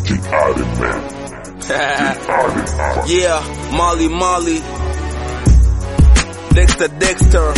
yeah, Molly Molly, Dexter Dexter,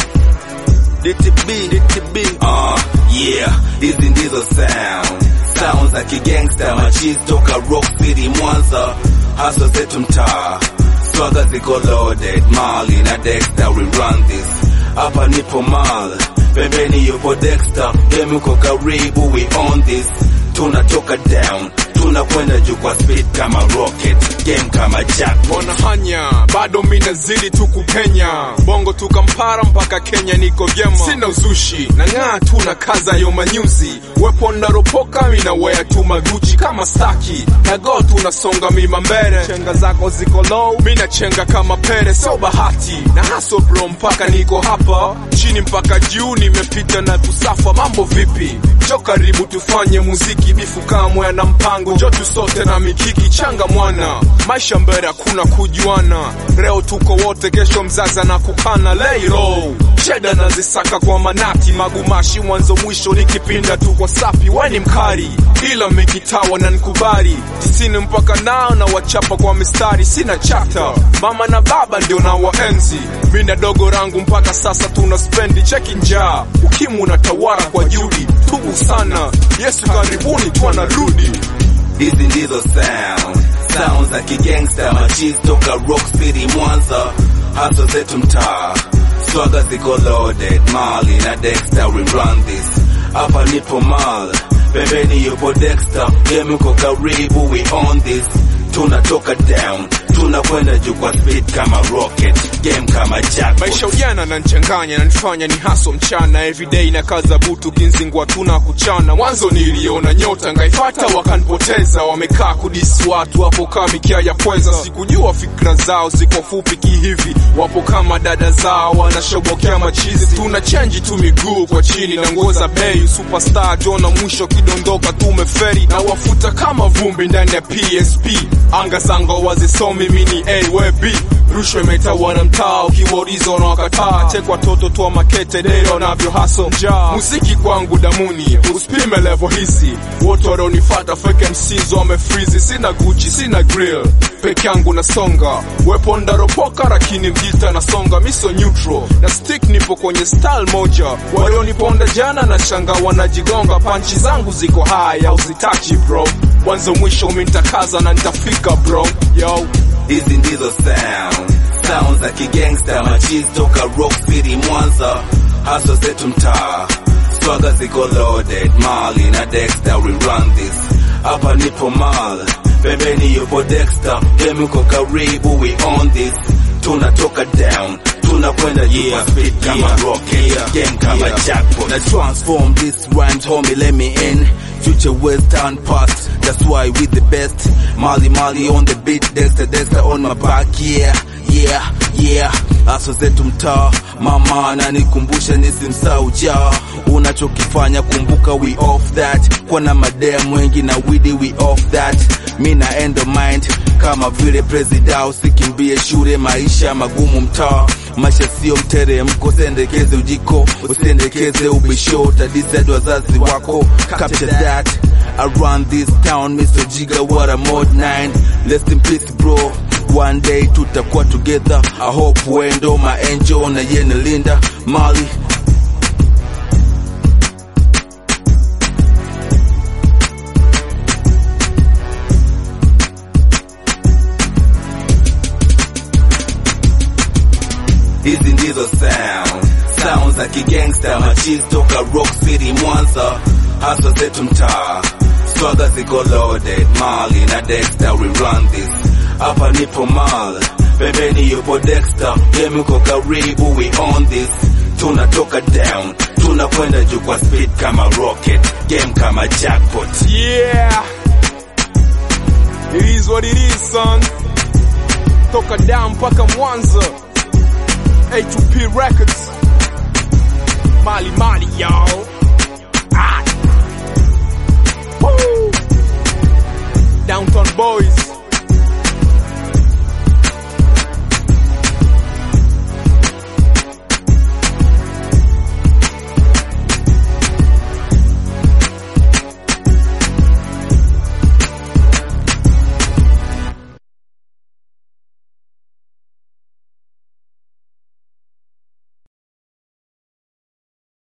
DTB DTB. Uh, yeah, hizi ndizo sound sound za kigangsta machizi toka Rock City Mwanza, hasa zetu mtaa, swaga ziko loaded, Molly na Dexter we run this. Hapa nipo mal, pembeni yupo Dexter, game uko karibu, we on this. Tunatoka down, tunakwenda juu kwa speed kama rocket, game kama jackpot. wanahanya bado minazidi tu kupenya bongo tu kampara mpaka kenya niko vyema sina uzushi na ng'aa tu na kaza yo manyuzi wepo naropoka minawea tu maguchi kama staki na go tunasonga mima mbele chenga zako ziko low mina chenga kama pere sio bahati na haso bro mpaka niko hapa chini mpaka juu nimepita na kusafa mambo vipi jo karibu tufanye muziki bifu kamwe na mpango jo tu sote na mikiki changa mwana maisha mbele hakuna kujuana leo tuko wote kesho mzaza na kukana leiro cheda nazisaka kwa manati magumashi mwanzo mwisho nikipinda tu kwa sapi weni mkari ila mikitawa na nkubali tisini mpaka nao na wachapa kwa mistari sina chata mama na baba ndio na waenzi mina dogo rangu mpaka sasa tuna spendi cheki njaa ukimu unatawara kwa judi tubu sana yesu karibuni twanarudi Hizi ndizo sound sound za kigangsta machizi toka Rock City Mwanza, hasa zetu mtaa, swaga ziko loaded, Mali na Dexter we run this. Hapa nipo mal, pembeni yupo Dexter, game uko karibu, we on this. Tunatoka down, tunakwenda juu kwa speed kama rocket, game kama jackpot. maisha ujana na nchanganya nanifanya ni haso mchana everyday na kaza butu kinzingwa tuna kuchana mwanzo niliona nyota ngaifata wakanipoteza wamekaa kudisi watu wapo kama mikia ya pweza sikujua fikra zao ziko fupi kihivi wapo kama dada zao wanashobokea machizi tuna chenji tu miguu kwa chini na nguo za bei superstar jona mwisho kidondoka tumeferi na wafuta kama vumbi ndani ya psp anga zango wazisomi mini awb rushwa imetawala mtaa ukiwauliza unawakataa tekwa toto twa makete dero navyo haso njaa muziki kwangu damuni usipime levo hizi wote wanaonifata fake mcs wamefrizi sina guchi sina grill peke yangu nasonga wepo ndaropoka lakini mjita nasonga miso neutral na stick nipo kwenye style moja walioniponda jana na shanga wanajigonga panchi zangu ziko haya uzitachi bro mwanzo mwisho mintakaza na nitafika bro yo Hizi ndizo sound sound za kigangsta machizi toka Rock City Mwanza, hasa zetu mtaa, swaga ziko loaded, Mali na Dexter we run this. Hapa nipo mal, pembeni yupo Dexter, game uko karibu, we on this. Tunatoka down, tunakwenda juu kwa speed kama rocket, game kama jackpot. Na transform this rhymes, homie, let me in. Future western past, that's why we the best. Mali Mali on the beat, Dexter Dexter on my back, yeah, yeah, yeah. Aso zetu mtaa, mama ananikumbusha nisimsahau jaa. Unachokifanya kumbuka, we off that. Kwa na madem wengi na widi, we off that. Mi na endo mind kama vile presida, usikimbie shule, maisha magumu mtaa. Maisha sio mteremko, usiendekeze ujiko, usiendekeze ubisho, utadised wazazi wako. Capture that. I run this town, Mr. Jiga, what a mod 9. Rest in peace, bro. One day tutakuwa together. I hope wendo my angel na yene Linda Mali. Hizi ndizo sound sound za kigangsta machizi toka Rock City Mwanza, hasa zetu mtaa, swaga ziko loaded, Mali na Dexter we run this. Hapa nipo mal, pembeni yupo Dexter, game uko karibu, we on this. Tunatoka down, tunakwenda juu kwa speed kama rocket, game kama jackpot. Yeah. It is what it is, son. Toka down mpaka Mwanza. A2P Records. Mali Mali, y'all. Ah. Woo. Downtown Boys.